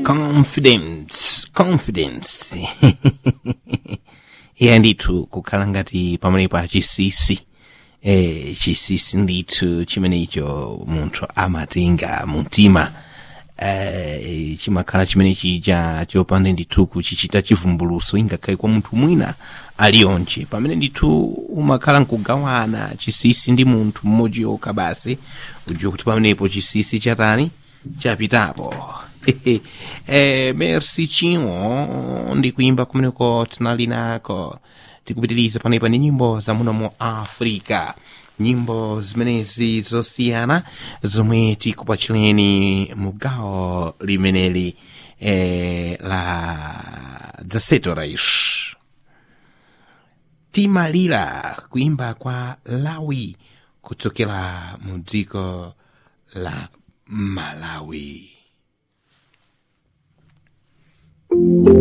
confidence confidence iye ndithu kukhala ngati pamenepo achisisi eh, chisisi ndithu chimenecho munthu amatenga mumtima eh, chimakhala chimene chija chopanda ndithu kuchichita chivumbuluso ingakhale kwa munthu mwina aliyonje pamene ndithu umakhala nkugawana chisisi ndi munthu mmodzi yokha basi udziwa kuti pamenepo chisisi chatani chapitapo eh, merci chimwe ndikuimba kumeneko tinali nako tikupitiriza panepa ndi nyimbo za muno mu africa nyimbo zimenezi zosiyana zomwe tikupachireni mu gawo limeneli eh, la dzasetorish timalira kuimba kwa lawi kuchokera mu dziko la malawi